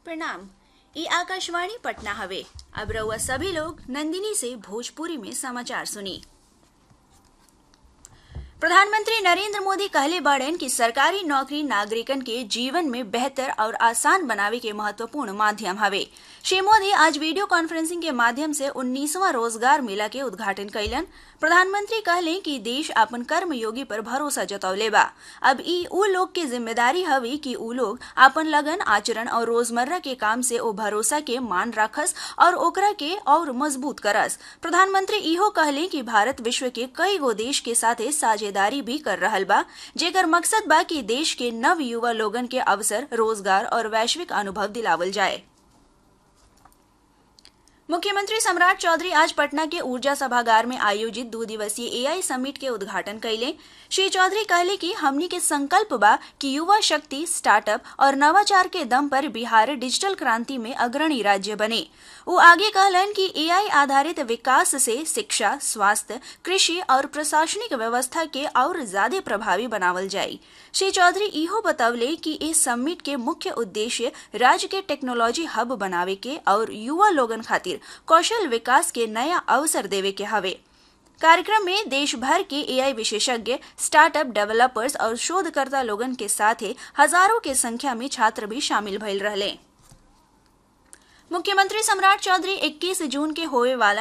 प्रणाम ई आकाशवाणी पटना हवे अब रउआ सभी लोग नंदिनी से भोजपुरी में समाचार सुनी प्रधानमंत्री नरेंद्र मोदी कहले बाड़न कि सरकारी नौकरी नागरिकन के जीवन में बेहतर और आसान बनावे के महत्वपूर्ण माध्यम हवे श्री मोदी आज वीडियो कॉन्फ्रेंसिंग के माध्यम से उन्नीसवां रोजगार मेला के उद्घाटन कैलन प्रधानमंत्री कहले कि देश अपन कर्मयोगी पर भरोसा जतौले बा अब ई उ लोग के जिम्मेदारी हवे कि उ लोग अपन लगन आचरण और रोजमर्रा के काम से ओ भरोसा के मान रखस और ओकरा के और मजबूत करस प्रधानमंत्री इहो कहले कि भारत विश्व के कई गो देश के साथे साझेदारी भी कर रहल बा जेकर मकसद बा कि देश के नव युवा लोगन के अवसर रोजगार और वैश्विक अनुभव दिलावल जाए मुख्यमंत्री सम्राट चौधरी आज पटना के ऊर्जा सभागार में आयोजित दो दिवसीय एआई समिट के उद्घाटन कैले श्री चौधरी कहले कि हमनी के संकल्प बा कि युवा शक्ति स्टार्टअप और नवाचार के दम पर बिहार डिजिटल क्रांति में अग्रणी राज्य बने वो आगे कहलन कि एआई आधारित विकास से शिक्षा स्वास्थ्य कृषि और प्रशासनिक व्यवस्था के और ज्यादा प्रभावी बनावल जाये श्री चौधरी इहो बतवले कि इस समिट के मुख्य उद्देश्य राज्य के टेक्नोलॉजी हब बनावे के और युवा लोगन खातिर कौशल विकास के नया अवसर देवे के हवे कार्यक्रम में देश भर के एआई विशेषज्ञ स्टार्टअप डेवलपर्स और शोधकर्ता लोगन के साथ हजारों के संख्या में छात्र भी शामिल भइल रहले मुख्यमंत्री सम्राट चौधरी 21 जून के होए वाला